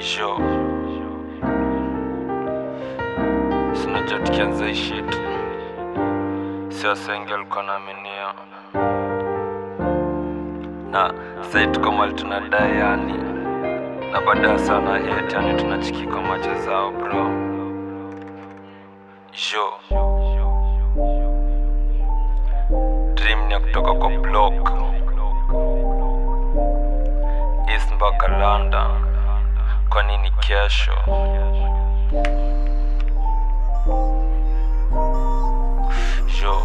Yo. Sinajua tukianza hii shit. Si wasengi walikuwa naaminia. Na sai tuko mali tunadai yani. Na baada sana hate yani tunachiki kwa macho zao bro. Yo. Dream ni ya kutoka kwa block. East mpaka London. Kwa nini kesho? Yo.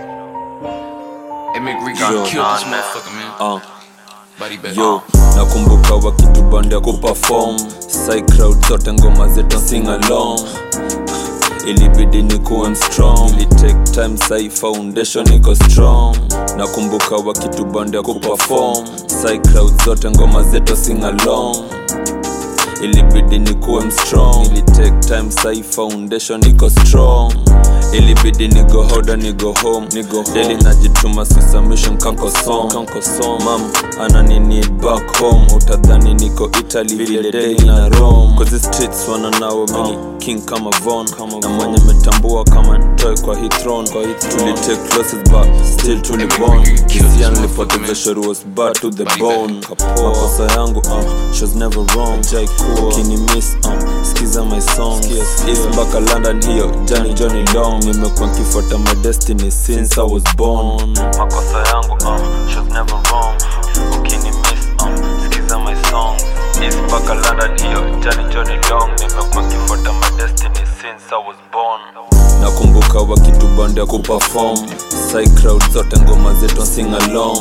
Hey, McRee Yo, got killed this nah, nah. motherfucker, man. Uh, Body bag. yo nakumbuka wakitubanda kuperform Psy crowd zote ngoma zetu sing along ilibidi ni kuwe strong ili take time sai foundation iko strong nakumbuka wakitubanda kuperform Psy crowd zote ngoma zetu sing along ilibidi ni kuwe strong ili take time sai foundation iko strong ilibidi ni go hoda ni go home ni go home daily najituma susubmission kanko song kanko song mam anani need back home utadhani niko italy vile daily na rome cause the streets wana nao mini king kama von na mwenye metambua kama ntoe kwa hii throne kwa hii tuli take losses but still tuli born kisia nilipoteza shori was bad to the bone makosa yangu uh, she was never wrong ukini miss uh, skiza my songs East mpaka london hiyo jani johnny long nimekuwa nkifuata my destiny since i was born makosa yangu uh, she was never wrong ukini miss uh, skiza my songs East mpaka london hiyo jani johnny long nimekuwa nkifuata my destiny since i was born nakumbuka wakitubanda kuperform Psy crowd zote ngoma zetu sing along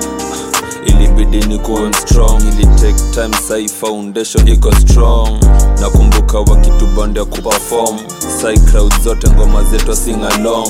ilibidi ni kuwe strong ili take time sai foundation iko strong nakumbuka wakitubanda kuperform Psy crowd zote ngoma zetu sing along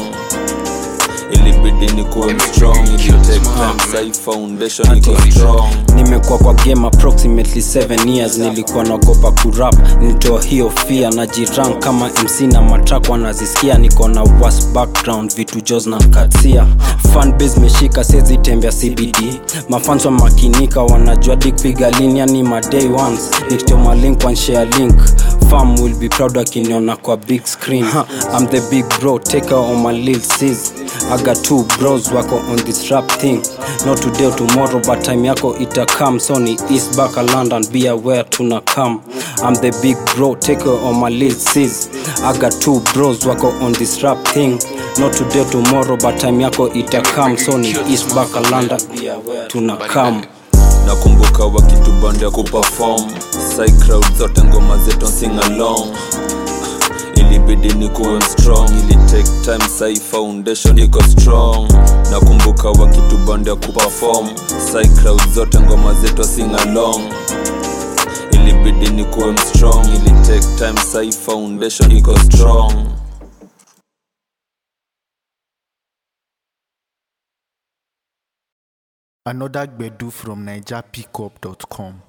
ilibidi ni kuwe strong ili take time sai foundation iko strong nimekuwa kwa game approximately 7 years nilikuwa naogopa kurap nilitoa hiyo fia na jiran kama mc na matrak wanazisikia niko na was background vitu jos na katsia fanbase meshika sezi tembea cbd mafans wa makinika wanajua dikpiga linia ni maday ones nikitoma link one share link fam will be proud akiniona kwa big screen huh, i'm the big bro take her on my lil sis I got two bros wako on this rap thing not today or tomorrow but time yako ita come so ni east back london be aware tuna come i'm the big bro take her on my lil sis I got two bros wako on this rap thing not today or tomorrow but time yako ita come so ni east back london be aware tuna come nakumbuka wakitubanda kuperform Psy crowd zote ngoma zetu sing along ilibidi ni kuwe strong ili take time sai foundation iko strong nakumbuka wakitubanda kuperform Psy crowd zote ngoma zetu sing along ilibidi ni kuwe strong ili take time sai foundation iko strong Another Gbedu from NigerPickup.com.